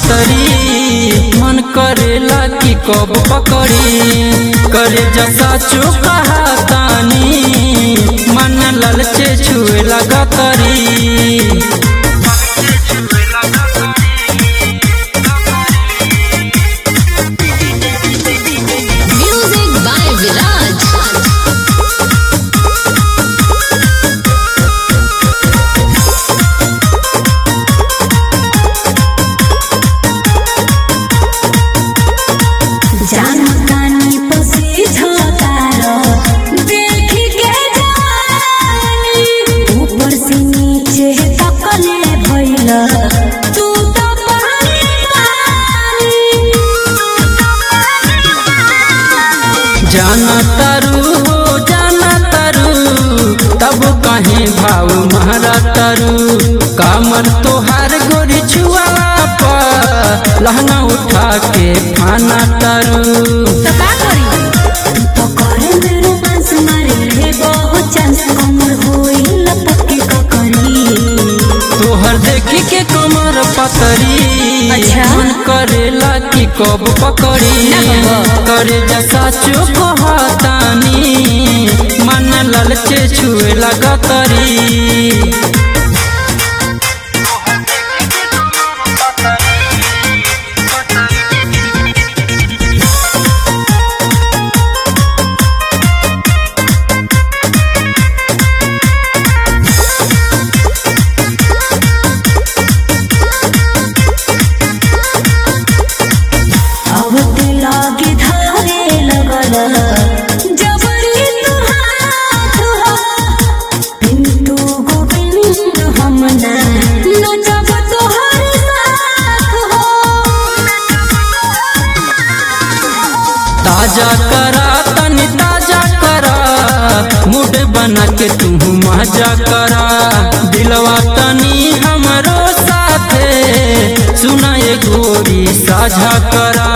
पतरी मन करेला कि कब पकड़ी करे जसा चुका तानी मन ललचे छुए लगा तरी Music by Viraj. जानकानी पसी झतारो देखी के जानी ऊपर से नीचे तकले भइल तू तो पानी पानी जाना तारू हो जाना तारू तब कहीं भाव मारा तारू कामर तोहार गोरी छुआला पर लहंगा उठा के खाना तारू तो का करी तो करे मेरे पास मारे रे बहुत चांस कमर होई लपके का करी तोहर देखी के कमर पतरी अच्छा। मन करेला कि कब पकड़ी ना बाबा। करे जसा चुप तानी मन ललचे छुए लगा तरी आवते लागे धारे लगल जबरी तू हाथ हो पिंटू गोविंद हमना नचब तोहर साथ हो ताजा करा तनी ताजा करा मूड बना के तू मजा करा दिलवा तनी हमरो साथे सुना ये गोरी साझा करा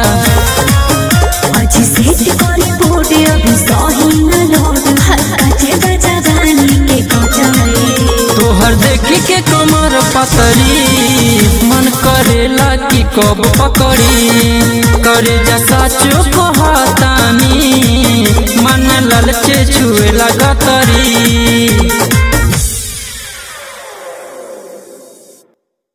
अजी सेट करे बोर्ड अभी सही न लोड कचे बजा गानी के कचाए तोहर देखी के कमर पतरी मन करेला कि कब पकड़ी करे जसा चुप तानी मन ललचे छुए लगा तरी